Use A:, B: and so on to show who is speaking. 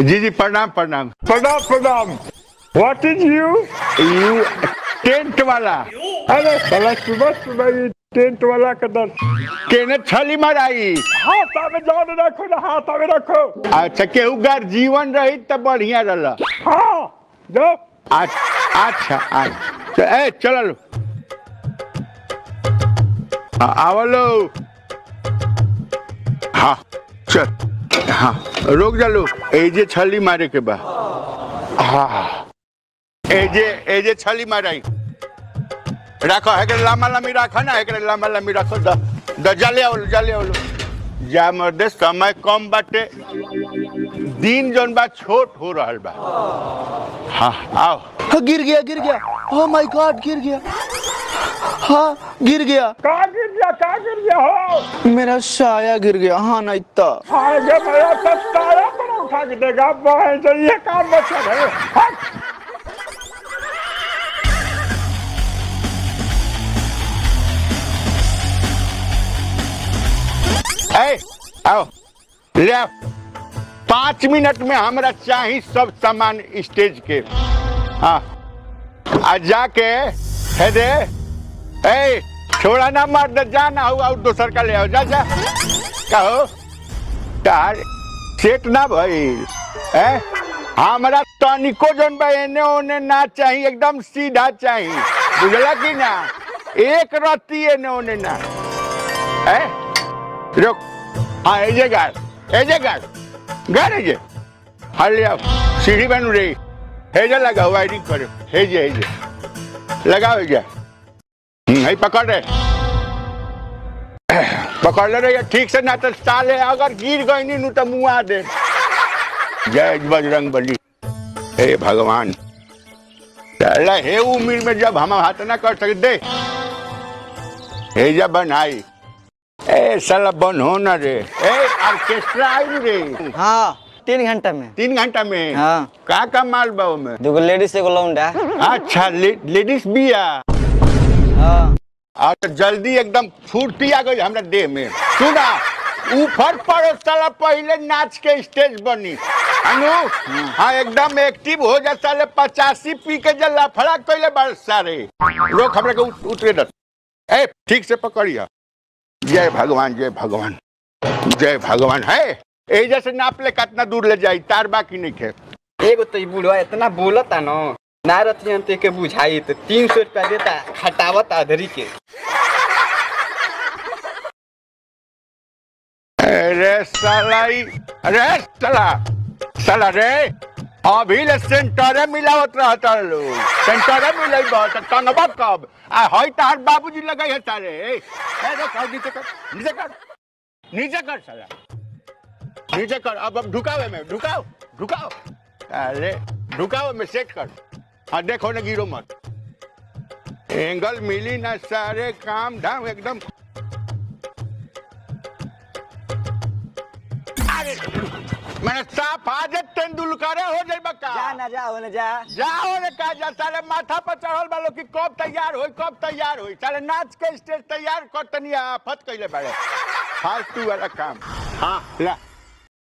A: जी जी प्रणाम प्रणाम
B: प्रणाम प्रणाम what is you
A: you tent वाला
B: अरे साला सुबह सुबह ये टेंट वाला का दर
A: केने छली माराई
B: हाथ में जान रखो ना हाथ में रखो
A: अच्छा केहू गार जीवन रही त बढ़िया रहला
B: हाँ जाओ
A: अच्छा अच्छा अच्छा ए चलो हाँ आवलो हाँ चल हाँ रोक जा लो एजे छली मारे के बा हाँ एजे एजे छली माराई राखो है लामा लामी राखो ना है लामा लामी राखो द द जाले आवलो जाले आवलो जा मर्दे समय कम बाटे दिन जौन बा छोट हो रहल बा हाँ आओ
C: हाँ, गिर गया गिर गया ओह माय गॉड गिर गया हाँ गिर गया
B: कहाँ गिर गया कहाँ गिर गया हो
C: मेरा साया गिर गया हाँ नहीं तो
B: आगे मेरा सस्ताया पर उठा के देगा बहन से ये काम बचा है हट
A: ए आओ ले आओ पाँच मिनट में हमरा चाही सब सामान स्टेज के हाँ आ जाके है दे ए छोड़ा ना मार दे जा ना हो और दोसर का ले आओ जा जा कहो तार सेट ना भई ए हमरा तनिको जन बा एने ओने ना चाहिए एकदम सीधा चाहिए बुझला कि ना एक रत्ती एने ओने ना ए रुक हाँ एजे गाड़ एजे गाड़ गाड़ एजे हाँ ले आओ सीढ़ी बनू रे हेजे लगाओ वायरिंग करो हेजे हेजे लगाओ हेजे हम्म है पकड़ रे पकड़ ले रे ये ठीक से ना तो साले अगर गिर गई नी नु तो मुआ दे जय बजरंग बली हे भगवान साला हे उम्र में जब हम हाथ ना कर सकते दे हेजा बनाई ए साला बन हो ना रे ए ऑर्केस्ट्रा आई रे
D: हाँ तीन घंटा में
A: तीन घंटा में
D: हाँ
A: का का माल बा में
D: दूगो लेडीज एगो लौंडा
A: अच्छा ले, लेडीज भी आ
D: हाँ
A: और तो जल्दी एकदम फुर्ती आ गई हमरा देह में सुना ऊपर पड़ो साला पहले नाच के स्टेज बनी अनु हाँ एकदम एक्टिव हो जा साले पचासी पी के जल लफड़ा कैले बड़ सारे रोक हमरा के उत- उतरे दत ए ठीक से पकड़िया जय भगवान जय भगवान जय भगवान है ए जैसे नाप ले कितना दूर ले जाई तार बाकी नहीं खे
E: एगो तो ई बुढ़वा इतना बोलता न ना रतियन ते के बुझाई तो तीन सौ रुपया देता खटावत अधरी के
A: अरे साला ई अरे साला साला रे अभी ले सेंटरे मिलावत रहता लोग सेंटरे मिलाई बहुत कनबा कब आ हई तार बाबूजी लगाई है तारे ए रुक आओ नीचे कर नीचे कर नीचे कर साला नीचे कर अब अब ढुकावे में ढुकाओ ढुकाओ अरे ढुकाओ में सेट कर हाँ देखो ना गिरो मत एंगल मिली ना सारे काम धाम एकदम अरे मैंने साफ आज तेंदुलकर हो जाए बका
D: जा ना जा होने जा
A: जाओ रे का जा साले माथा पर चढ़ल बालो कि कब तैयार होई कब तैयार होई साले नाच के स्टेज तैयार कर तनी आफत कइले बाड़े फालतू वाला काम हाँ ला